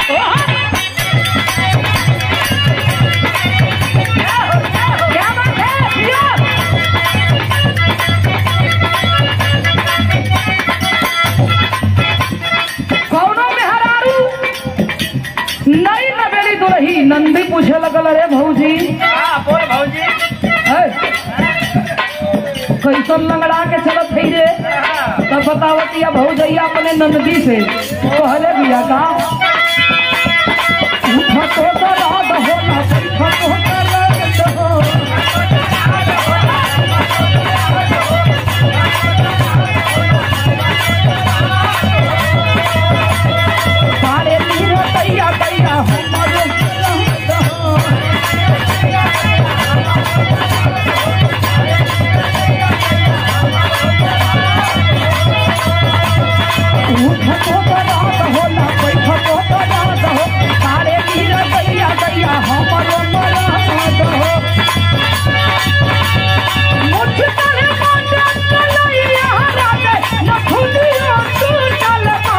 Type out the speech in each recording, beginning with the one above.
क्या बात है जियो कौनो मेहरारू नई नवेली दुरही नंदी पूछे लगल अरे भौजी हाँ, बोल भौजी है? कैसन लंगड़ा के चलत है रे हाँ, तब बतावतिया भौजैया अपने नंदी से कहले बिया का उठा तो दराद हो ना बैठा तो दराद हो सारे मीर कैया कैया हमारे दराद हो उठा तो दराद हो ना बैठा तो दराद हो सारे मीर कैया कैया हमारे दराद हो मुझकल माटे चलैया राते नखुलिया तू चलबा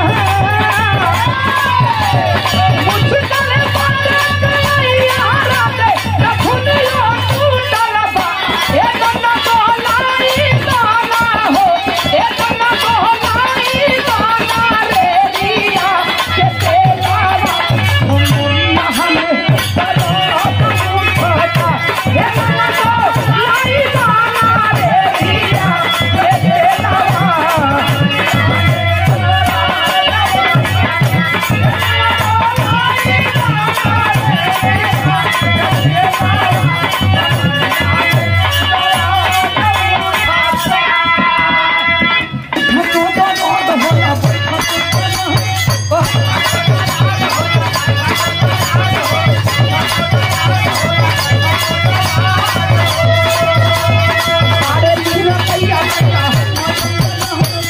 मुझकल माटे चलैया राते नखुलिया तू चलबा ए गन्ना तोलाई गाना हो ए गन्ना तोलाई गाना रे दिया के तेरा मुन्ना हमें तलो उठता ए गन्ना तोलाई गाना रे दिया के तेरा ठको तो नोट होला सारे मीरा कैया कैया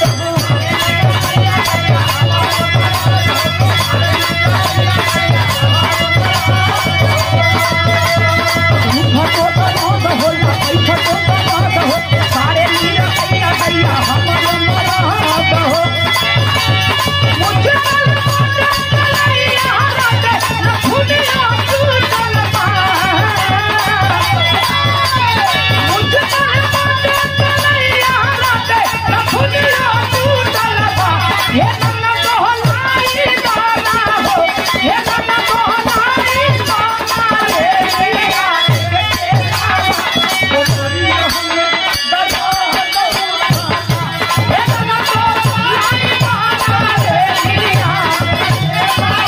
ठको तो नोट होला ठको तो नोट हो सारे मीरा कैया कैया हमारा मराद हो मुझे कल माटे चलैया राते नखुलिया तू चलबा मुझे कल माटे चलैया राते नखुलिया तू चलबा ये गन्ना तोहलाई गाना हो ये गन्ना तोहलाई गाना रे दिया ओ करिया हमें दया ये गन्ना तोहलाई गाना रे दिया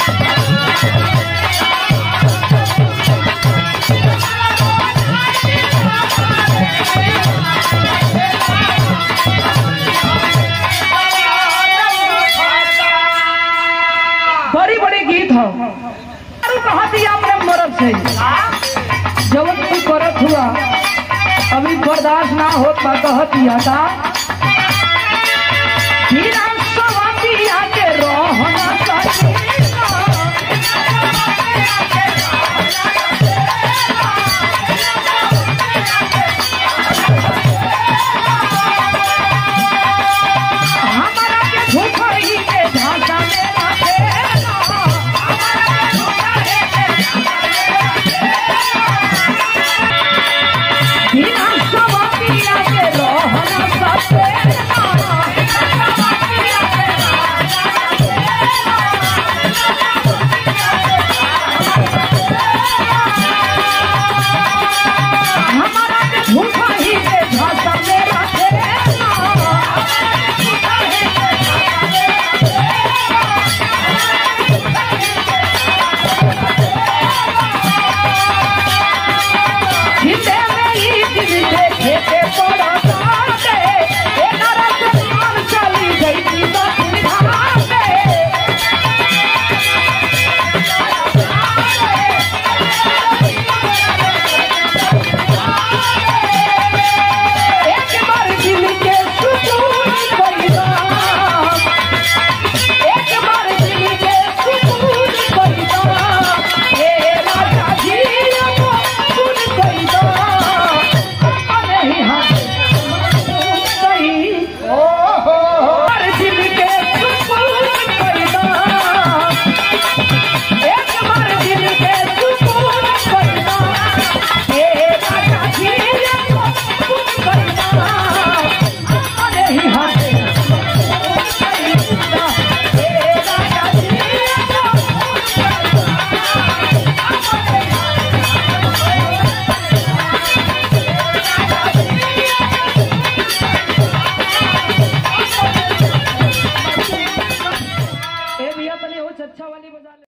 बड़ी बड़ी गीत हो अरे कहा दिया अपने मरद से जवन तू करत हुआ अभी बर्दाश्त ना होत बा कहत दिया का